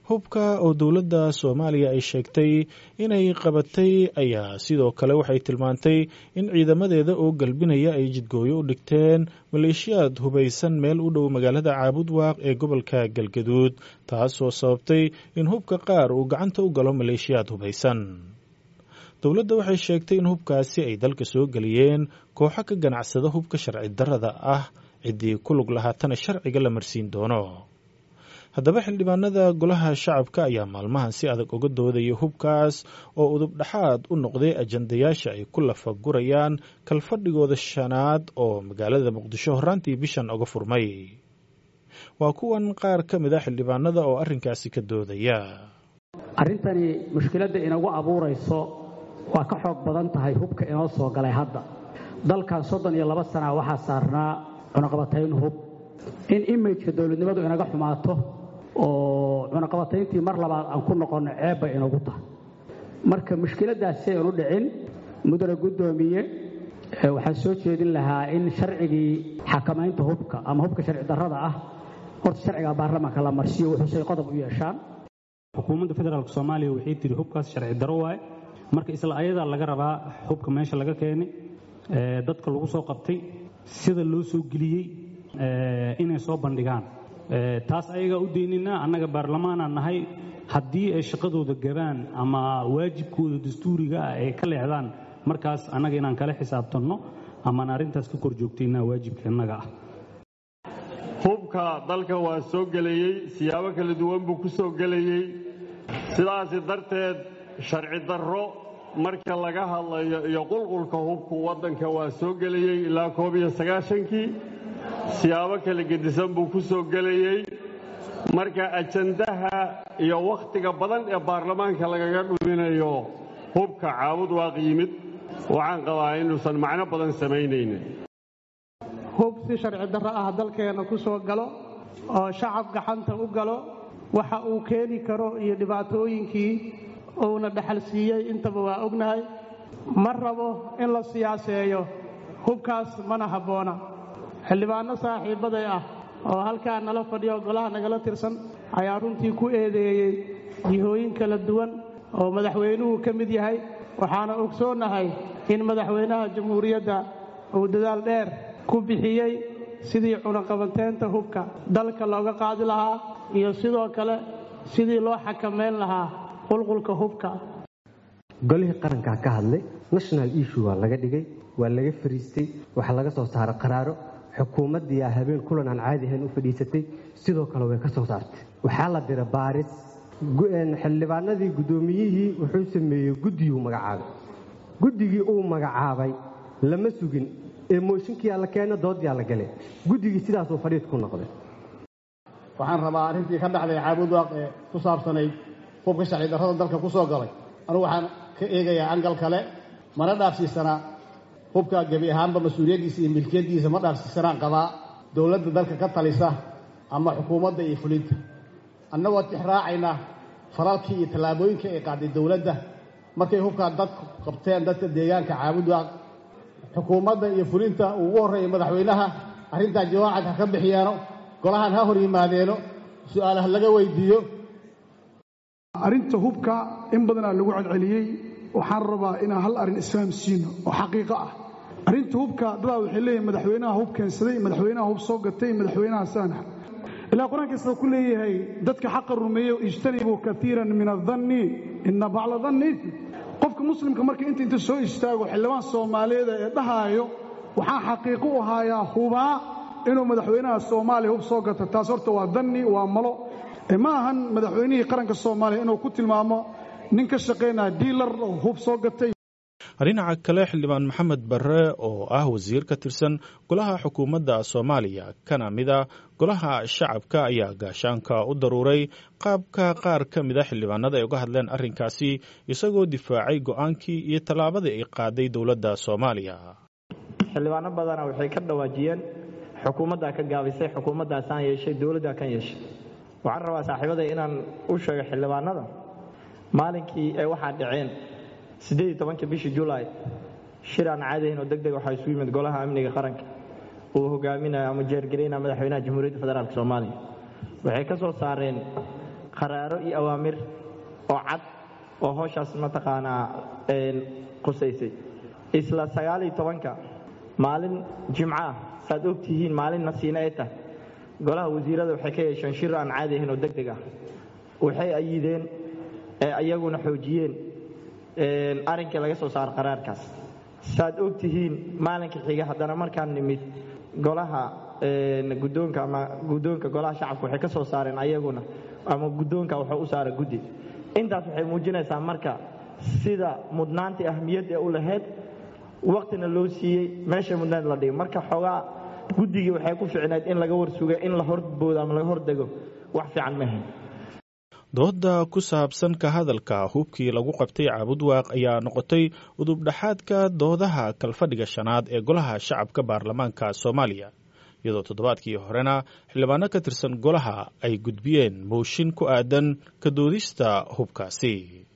hubka oo dowladda soomaaliya ay sheegtay inay qabatay ayaa sidoo kale waxay tilmaantay in ciidamadeeda oo galbinaya ay jidgooyo u dhigteen maleeshiyaad hubaysan meel u dhow magaalada caabudwaaq ee gobolka galgaduud taasoo sababtay in hubka qaar uu gacanta u galo maleeshiyaad hubaysan dowladda waxay sheegtay in hubkaasi ay dalka soo geliyeen kooxo ka ganacsada hubka sharci darrada ah ciddii ku lug lahaatana sharciga la marsiin doono haddaba xildhibaanada golaha shacabka ayaa maalmahan si adag uga doodaya hubkaas oo udub dhexaad u noqday ajandayaasha ay ku lafagurayaan kalfadhigooda shanaad oo magaalada muqdisho horraantii bishan uga furmay waa kuwan qaar ka mid a xildhibaanada oo arrinkaasi ka doodaya arrintani mushkiladda inagu abuurayso waa ka xoog badan tahay hubka inoo soo galay hadda dalkan soddon iyo laba sana waxaa saarnaa cunaqabatayn hub in imageka dowladnimadu inaga xumaato oo cunaqabatayntii mar labaad aan ku noqonno ceeb bay inagu tahay marka mushkiladdaas si aynu dhicin mudane guddoomiye waxaan soo jeedin lahaa in sharcigii xakamaynta hubka ama hubka sharci darrada ah horta sharciga baarlamaanka la marsiyo wuxuusay qodob u yeeshaan xukuumadda federaalk soomaaliya waxay tihi hubkaas sharci daro waaye marka isla ayadaa laga rabaa hubka meesha laga keenay dadka lagu soo qabtay sida loo soo geliyey inay soo bandhigaan taas ayagaa u daynina annaga baarlamaanaan nahay haddii ay shaqadooda gabaan ama waajibkooda dastuuriga ah ay ka leexdaan markaas annaga inaan kala xisaabtanno amaan arrintaas ka kor joogtaynaa waajibka innaga ah hubka dalka waa soo gelayey siyaabo kala duwan buu ku soo gelayey sidaasi darteed sharci darro marka laga hadlayo iyo qulqulka hubku waddanka waa soo gelayey ilaa koob iyo sagaashankii siyaabo kala gedisan buu ku soo gelayey marka ajandaha iyo wakhtiga badan ee baarlamaanka lagaga dhuminayo hubka caabud waaq yimid waxaan qabaa inuusan macno badan samaynaynin hub si sharci darro ah dalkeenna ku soo galo oo shacab gacanta u galo waxa uu keeni karo iyo dhibaatooyinkii uuna dhaxal siiyey intaba waa ognahay ma rabo in la siyaaseeyo hubkaas mana habboona xildhibaanno saaxiibbaday ah oo halkaa nala fadhiyo golaha nagala tirsan ayaa runtii ku eedeeyey jihooyin kala duwan oo madaxweynuhu ka mid yahay waxaana ogsoonnahay in madaxweynaha jamhuuriyadda uu dadaal dheer ku bixiyey sidii cunaqabateynta hubka dalka looga qaadi lahaa iyo sidoo kale sidii loo xakamayn lahaa qulqulka hubka golihii qarankaa ka hadlay national issue waa laga dhigay waa laga fariistay waxaa laga soo saaray qaraaro xukuumaddiiaa habeen kulan aan caadi ahayn u fadhiisatay sidoo kale way ka soo saartay waxaa la dira baaris xildhibaanadii guddoomiyihii wuxuu sameeyey guddiguu magacaabay guddigii uu magacaabay lama sugin ee mooshinkiyaa la keena doodyaa la gale guddigii sidaasuu fadhiid ku noqday waxaan rabaa arrintii ka dhacday caabudwaaq ee ku saabsanayd hubka sharci darrada dalka ku soo galay anugu waxaan ka eegayaa angal kale mana dhaafsiisanaa hubka gebi ahaanba mas-uuliyaddiisa iyo milkiyaddiisa ma dhaafsiisanaan qabaa dowladda dalka ka talisa ama xukuumadda iyo fulinta annagoo tixraacaynaa faralkii iyo tallaabooyinkai ay qaaday dowladda markay hubkaa dadku qabteen dadka deegaanka caabudwaaq xukuumadda iyo fulinta uu ugu horreeya madaxweynaha arrintaa jawaacad ha ka bixiyaano golahan ha hor yimaadeeno su'aalaha laga weydiiyo arrinta hubka in badanaa lagu celceliyey waxaan rabaa inaan hal arrin isfahamsiino oo xaqiiqo ah arrinta hubka dadaa waxay leeyihin madaxweynaha hub keensaday madaxweynaha hub soo gatay madaxweynaha saanax ilaa qur-aankiisa ku leeyahay dadka xaqa rumeeyo ijtanibuu kaiiran min adanni ina bacla danni qofka muslimka marka inta inta soo istaago xildhibaan soomaaliyeeda ee dhahaayo waxaan xaqiiqo u haayaa hubaa inuu madaxweynaha soomaaliya hub soo gato taas horta waa danni waa malo ma ahan madaxweynihii qaranka soomaaliya inuu ku tilmaamo nin ka shaqaynaya diilar oo hub soo gatay dhinaca kale xildhibaan maxamed barre oo ah wasiir ka tirsan golaha xukuumadda soomaaliya kana mid a golaha shacabka ayaa gaashaanka u daruuray qaabka qaar ka mid a xildhibaanada ay uga hadleen arrinkaasi isagoo difaacay go'aankii iyo tallaabadii ay qaaday dowladda soomaaliya xildhibaano badana waxay ka dhawaajiyeen xukuumaddaa ka gaabisay xukuumaddaasaan yeeshay dowladdaa kan yeeshay waxaan rabaa saaxiibaday inaan u sheego xildhibaanada maalinkii ay waxaa dhaceen siddeed tobanka bishii julaay shir aan caadahayn oo deg deg waxaa isu yimid golaha amniga qaranka uu hogaaminaya ama jeergaraynaya madaxweynaha jamhuuriyadda federaalk soomaaliya waxay ka soo saareen qaraaro iyo awaamir oo cad oo howshaas mataqaanaa qusaysay isla sagaaliyo tobanka maalin jimco ah saaad og tihiin maalin nasiine ay tahay golaha wasiirada waxay ka yeesheen shir aan caadi ahayn oo deg deg ah waxay ayideen ee ayaguna xoojiyeen arrinkii laga soo saaro qaraarkaas saaad og tihiin maalinka xiga haddana markaan nimid golaha guddoonka ama guddoonka golaha shacabka waxay ka soo saareen ayaguna ama guddoonka wuxuu u saara guddi intaas waxay muujinaysaa marka sida mudnaantii ahmiyadda u lahayd waqtina loo siiyey meesha mudnaant la dhigay marka xoogaa guddigii waxay ku ficnayd in laga warsuga in la horboodo ama laga hordego wax fiican ma ahayn dooda ku saabsan ka hadalka hubkii lagu qabtay caabudwaaq ayaa noqotay udubdhaxaadka doodaha kalfadhiga shanaad ee golaha shacabka baarlamaanka soomaaliya iyadoo toddobaadkii horena xildhibaano ka tirsan golaha ay gudbiyeen mooshin ku aadan ka doodista hubkaasi